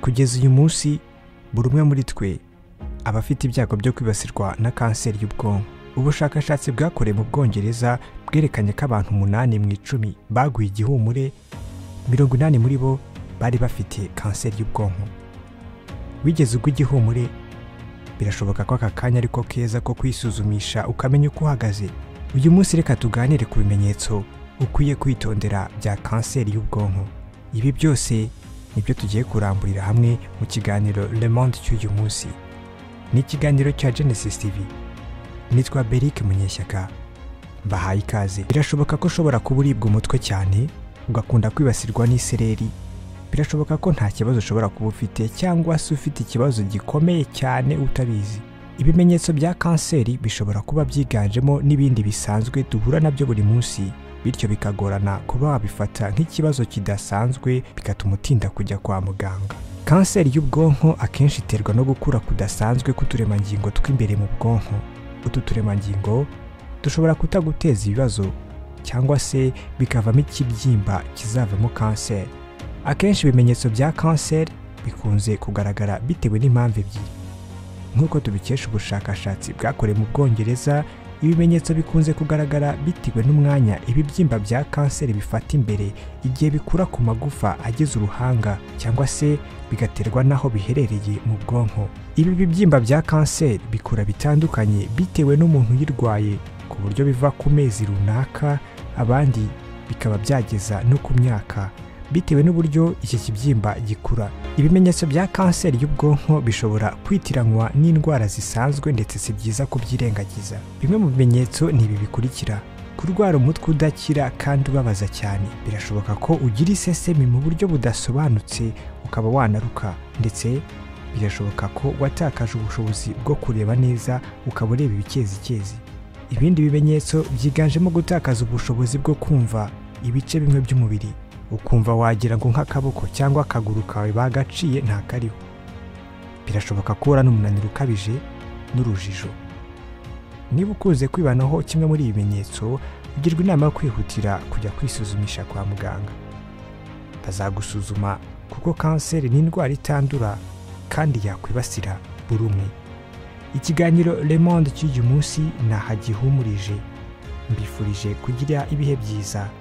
kugeza uyu munsi buri umwe muri twe aba afite ibyago byo kwibasirwa na kanseri y'ubwonko ubushakashatsi bwakorewe mu bwongereza bwerekanye ko abantu umunani mu icumi baguye igihumure mirongo inani muri bo bari bafite kanseri y'ubwonko wigeze ugwa igihumure birashoboka ko aka kanya ariko keza ko kwisuzumisha ukamenya uko uhagaze uyu munsi reka tuganire ku bimenyetso ukwiye kwitondera bya kanseri y'ubwonko ibi byose nibyo tugiye kuramburira hamwe mu kiganiro Le Monde cy'uyu munsi ni ikiganiro cya Genesis TV nitwa Beric Munyeshyaka mbahaye ikaze birashoboka ko ushobora kuba uribwa umutwe cyane ugakunda kwibasirwa n'isereri birashoboka ko nta kibazo ushobora kuba ufite cyangwa se ufite ikibazo gikomeye cyane utabizi ibimenyetso bya kanseri bishobora kuba byiganjemo n'ibindi bisanzwe duhura nabyo buri munsi bityo bikagorana kuba wabifata nk'ikibazo kidasanzwe bigatuma utinda kujya kwa muganga kanseri y'ubwonko akenshi iterwa no gukura kudasanzwe k'uturemangingo tw'imbere mu bwonko utu turemangingo dushobora kutaguteza ibibazo cyangwa se bikavamo ikibyimba kizavamo kanseri akenshi ibimenyetso bya kanseri bikunze kugaragara bitewe n'impamvu ebyiri nk'uko tubikesha ubushakashatsi bwakorewe mu bwongereza ibimenyetso bikunze kugaragara bitewe n'umwanya ibibyimba bya kanseri bifata imbere igihe bikura ku magufa agize uruhanga cyangwa se bigaterwa n'aho biherereye mu bwonko ibi bibyimba bya kanseri bikura bitandukanye bitewe n'umuntu uyirwaye ku buryo biva ku mezi runaka abandi bikaba byageza no ku myaka bitewe n'uburyo iki kibyimba gikura ibimenyetso bya kanseri y'ubwonko bishobora kwitiranwa n'indwara zisanzwe ndetse si byiza kubyirengagiza bimwe mu bimenyetso ni ibi bikurikira kurwara umutwe udakira kandi ubabaza cyane birashoboka ko ugira isesemi mu buryo budasobanutse ukaba wanaruka ndetse birashoboka ko watakaje ubushobozi bwo kureba neza ukaba ureba ibikezikezi ibindi bimenyetso byiganjemo gutakaza ubushobozi bwo kumva ibice bimwe by'umubiri ukumva wagira ngo nk'akaboko cyangwa akaguru kawe bagaciye ntakariho birashoboka ko uhura n'umunaniro ukabije n'urujijo niba ukunze kwibanaho kimwe muri ibi bimenyetso ugirwa inama yo kwihutira kujya kwisuzumisha kwa muganga bazagusuzuma kuko kanseri ni indwara itandura kandi yakwibasira buri umwe ikiganiro Le Monde cy'uyu munsi nahagihumurije mbifurije kugira ibihe byiza